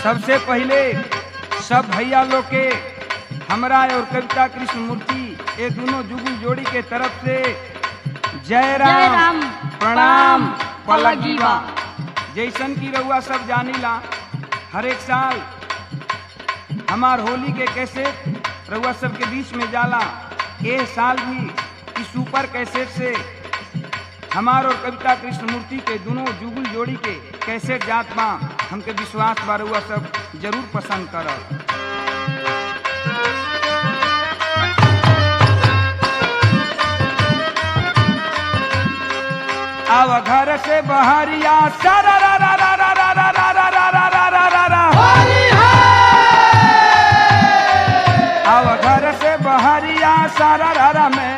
सबसे पहले सब भैया लोग के हमरा और कविता कृष्ण मूर्ति ये दोनों जुगुल जोड़ी के तरफ से जय जय राम राम, प्रणाम प्रणाम, पलगीवा पलगीवा। जैसन की रउआ सब जानीला हर एक साल हमार होली के कैसे रउआ सब के बीच में जाला ए साल भी इस सुपर कैसेट से हमार और कविता कृष्ण मूर्ति के दोनों जुगुल जोड़ी के कैसेट जात बा हमके विश्वास बा रउआ सब जरूर पसंद करब आव घर से बहरिया सारा रा रा रा रा रा रा रा रा रा रा रा रा रा रा आव घर से बहरिया सारा रा रा में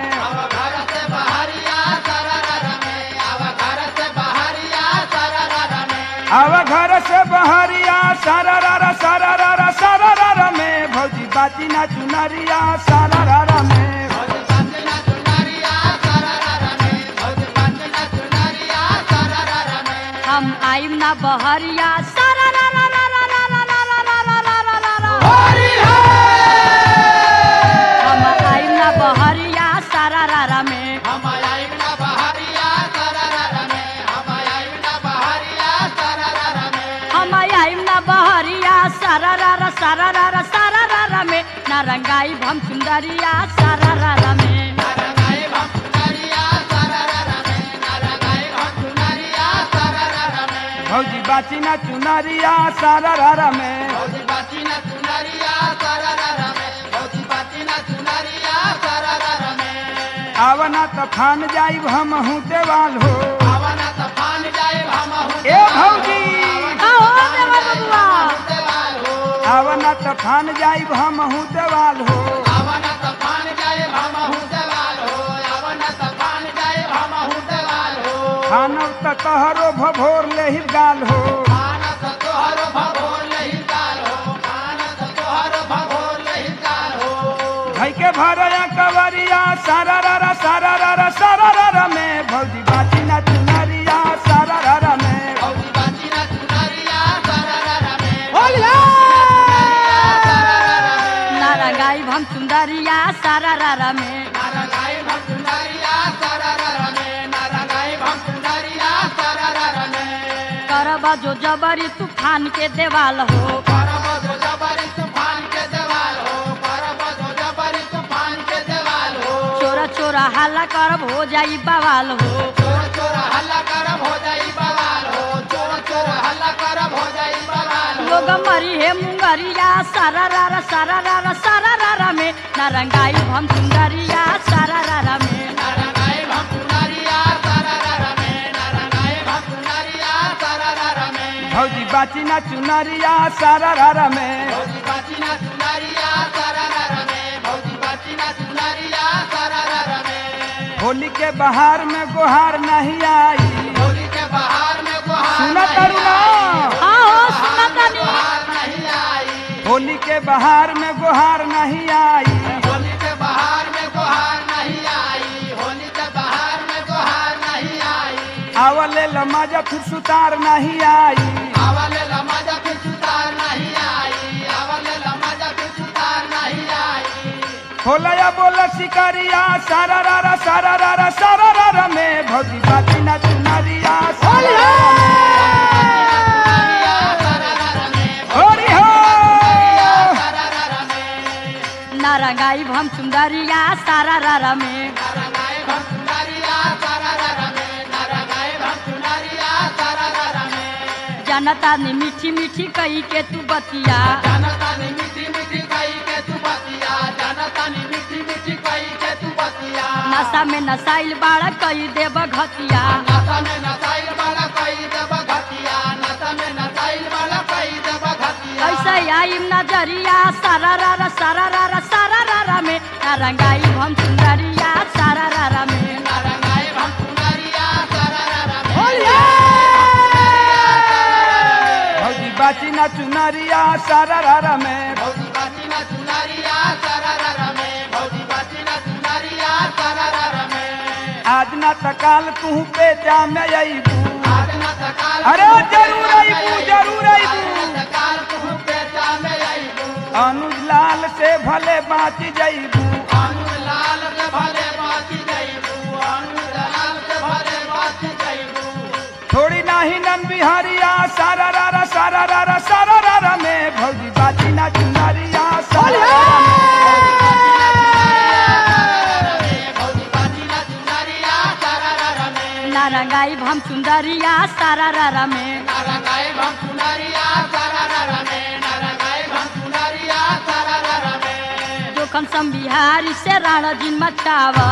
आव घर से बहरिया सारा रा रा सारा रा रा सारा रा रा में भौजी बाती ना चुनरिया सारा रा रा में हम आइम ना बहरिया सारा रा रा रा रा रा रा रा रा रा रा रा रा रा रा। हम आइम ना बहरिया सारा रा रा में हम आइम ना बहरिया सारा रा रा सारा रा रा सारा रा रा में ना रंगाई हम सुंदरिया सारा रा रा में भौजी बाची ना चुनरिया सारा रा रा में आवना त फान जाइब हम हूँ देवाल हो ए भौजी आओ देवा बबुआ आवना त फान जाइब हम हूँ देवाल हो खानव त तहरो भभोर लेहि गाल हो भाई के भरया कवरिया सारा रा रा सारा रा रा सारा रा रा में भौजी बाची ना चुनरिया सारा रा रा में ना रंगाई हम सुंदरिया सारा रा रा में करबा जो जबरी तूफान के देवाल हो चोरा चोरा हल्ला करब हो जाई बवाल हो लोग मरी है मुंगरिया सारा रा रा सारा रा रा सारा रा रा में ना रंगाई हम सुंदरिया सारा रा रा में भौजी बाची ना चुनरिया सारा रा रा में होली के बहार में गुहार नहीं आई सुना तरुणा हाँ हो सुना तनी होली के बहार में गुहार नहीं आई आवले लमाजा फिर सुतार नहीं आई खोलया बोला शिकारिया सारा रा रा सारा रा रा सारा रा रा में भौजी बाती ना चुनरिया सारा रा रा में। होरी हो ना रंगाई हम सुंदरिया सारा रा रा में जनता ने मीठी मीठी कही के तू बतिया नशा में नसाइल बाड़ा कई देब घतिया ऐसे आई नजरिया सारा रा रा सारा रा रा सारा रा रा में ना रंगाई हम सुंदरिया सारा रा रा में भौजी बाची ना चुनरिया सारा रा रा में आज ना तकाल तू पे जा में अबू अरे जरूर अबू जरूर अबू बाच जईबू थोड़ी नाही नन बिहारिया सारा रारा सारा रारा सारा रारा में भौजी बाची ना चुनारिया सारा रारा में ना रंगाई हम सुंदरिया सारा रारा में जोखन सम बिहारी से राणा जिन मचावा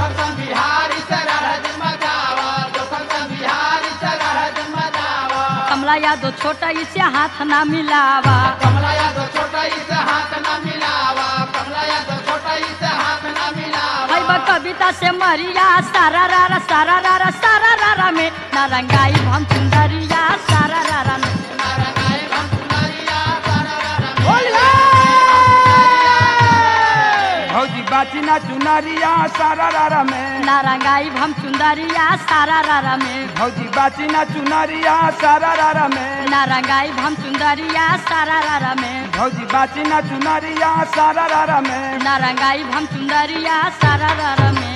कमला यादव छोटा इसे हाथ ना मिलावा कमला यादव छोटा इसे हाथ ना मिलावा कमला यादव छोटा इसे हाथ ना मिलावा है बा कविता से मरिया सारा रारा सारा रारा सारा रारा में ना रंगाई हम सुंदरिया सारा रारा में भौजी बाची ना चुनारिया सारा रारा में ना रंगाई हम सुंदरिया सारा रारा में भौजी बाची ना चुनारिया सारा रारा में ना रंगाई हम सुंदरिया सारा रारा में भौजी बाची ना चुनारिया सारा रारा में ना रंगाई हम सुंदरिया सारा रारा में